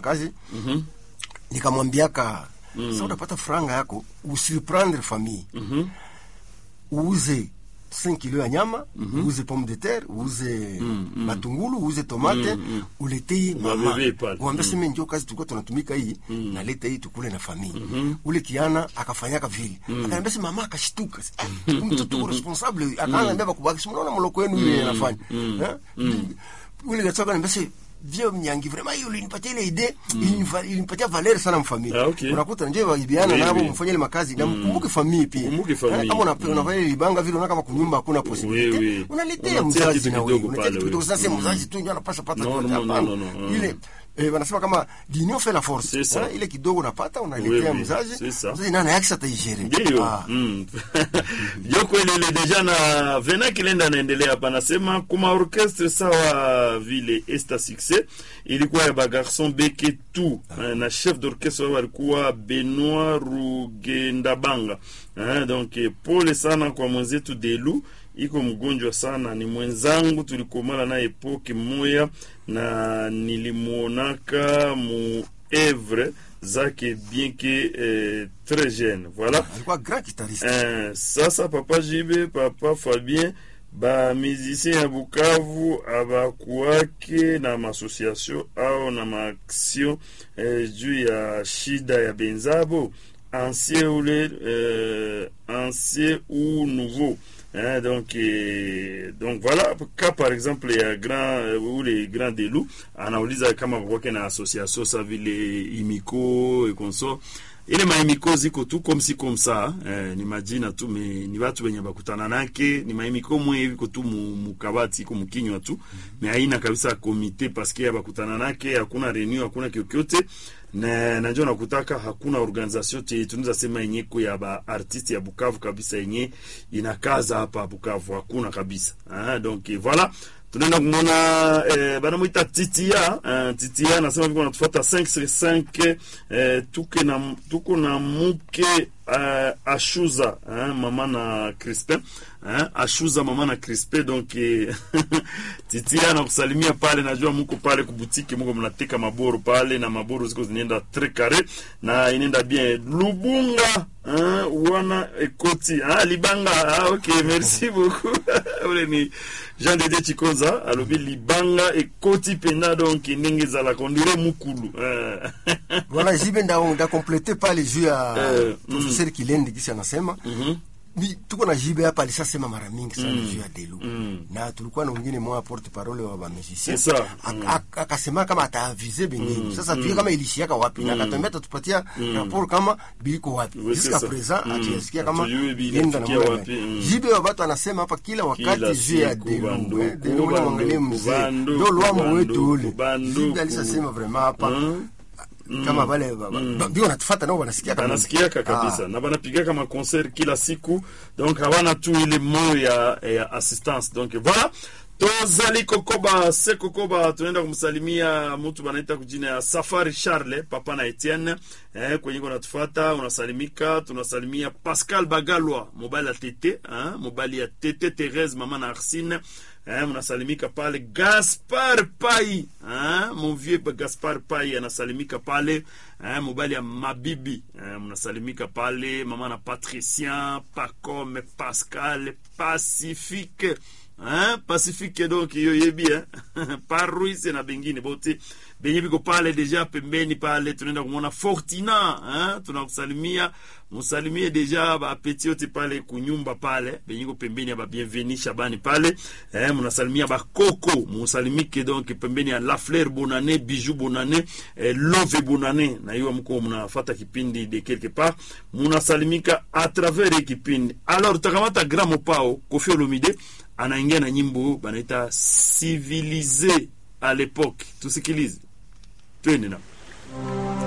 makazi nikamwambiaka sasa utapata franga yako usiprendre famille uuze 5 kilo ya nyama uuze pomme de terre uuze matungulu uuze tomate uletei mama Mabebe pale. uambia seme njo kazi tulikuwa tunatumika hii naleta hii tukule na familia ule kiana akafanyaka vile akaniambia si mama akashtuka Ah, mtoto uko responsable akaanza bakubaki si mnaona mloko wenu ile anafanya Eh? ule gatoka niambia si vyo mnyangi vraiment hiyo ilinipatia ile idee ilinifa- ilinipatia valeur sana mfamilia Ah, okay. unakuta nje waibiana Oui, nabo oui. mfanye ile makazi na mkumbuke famille pia Kumbuke famille. Eh, kama una- unafanya ile libanga vile unaona kama kunyumba hakuna Oui, possibility oui. unaletea Unatia mzazi kitu na wewe kidogo unatia pale, kitu kidogo oui. sasa mzazi tu ndio anapasha pata No, kote, no, no, hapana. no, no, no. ile eh, wanasema kama l'union fait la force C'est ça. Eh, ile kidogo unapata Oui, unaletea oui, mzazi c'est ça. mzazi nani yake ataigere ndio Ah. mm. joko ilele deja na vena kilenda anaendelea hapa anasema kuma orchestre sawa vile esta succès ilikuwa ya bagarson beke tu eh, na chef d'orchestre wao alikuwa benoit rugendabanga eh, donc eh, pole sana kwa mwenzetu delu iko mgonjwa sana ni mwenzangu tulikomala na epoke moya na nilimwonaka mu evre zake bien que eh, très jeune voilà alikuwa grand guitariste Eh, sasa papa jibe papa fabien bamusicien ya bukavu abakuwake na maassociation au na maaction eh, juu ya shida ya benzabo ancien ule eh, ancien ou nouveau Hein, donc eh, donc voilà ka par exemple ya grand eh, ule grand delu anauliza kama kwake na association sa vile imiko ekonso ile maimiko ziko tu comme si comme ça eh, ni majina tu me ni watu wenye bakutana nake ni maimiko mwe iko tu mu- mukabati iko mukinywa tu me haina kabisa komite paske bakutana nake hakuna reunion hakuna kyokyote na najua nakutaka hakuna organisation te tunaweza sema yenye ko ya ba artiste ya Bukavu kabisa yenye inakaza hapa Bukavu hakuna kabisa ah, donc eh, voilà tunaenda kumwona eh, banamwita titia eh, titia anasema viko natufuata 5 sur 5 eh, tuke na, tuko na muke eh, ashuza eh, mama na crispin eh, ashuza mama na crispin donc eh, titia nakusalimia pale najua muko pale kubutiki muko mnateka maboro pale na maboro ziko zinaenda tres carré na inaenda bien lubunga eh, wana ekoti ah, libanga ah, ok merci beaucoup ule ni jean dede chikonza alobi libanga ekoti mpena donc ndenge ezalaka ondire mukulu eh. voilà jibe nda nda complete pale juu ya Eh, professeur Kilendi kisi anasema Ni- tuko na jibe hapa alishasema mara mingi sana juu ya delu na tulikuwa na wengine mwa porte parole wa bamusicien C'est ça. Ak- ak- akasema kama ataavize bengine sasa tujue kama ilishiaka wapi na akatambia atatupatia rapport kama biliko wapi Oui, jusqu'à c'est ça. présent Mm. atuyasikia kama Hatujui bili yenda na kufikia mwana. wapi, mm. jibe wa batu anasema hapa kila Kila wakati juu ya siku, delu banduku, eh, delu ule mwangalie banduku, mzee banduku, ndo lwamo wetu banduku, ule banduku. jibe alishasema vraiment hapa Mm. kama vale ba- ba- ndio wanatufata nao wanasikia kama- banasikiaka kabisa Ah. na banapigaka maconcert kila siku donc hawana tu ile moyo ya, ya assistance donc voilà tozali kokoba se kokoba tunaenda kumsalimia mtu banaita kujina ya safari charle papa na etienne eh, kwenye unatufata unasalimika tunasalimia pascal bagalwa mobali ya tete eh, mobali ya tete therese mama na arsine eh, mnasalimika pale gaspar pai eh, mon vieux gaspar pai anasalimika pale eh, mobali ya mabibi eh, mnasalimika pale mama na patricien pacome pascal pacifique hein, pacifique donc iyo yebi eh? paruise na bengine bote benye biko pale deja pembeni pale tunaenda kumwona fortina hein? tunakusalimia musalimie deja bapeti yote pale kunyumba pale benye ko pembeni ya babienveni shabani pale eh, munasalimia bakoko musalimike donc pembeni ya la fleur bonane bijou bonane eh, love bonane na hiyo mko mnafata kipindi de quelque part munasalimika a travers hii kipindi alors tutakamata gramo pao kofi olomide anaingia na nyimbo banaita civilisé à l'époque tusikilize twende na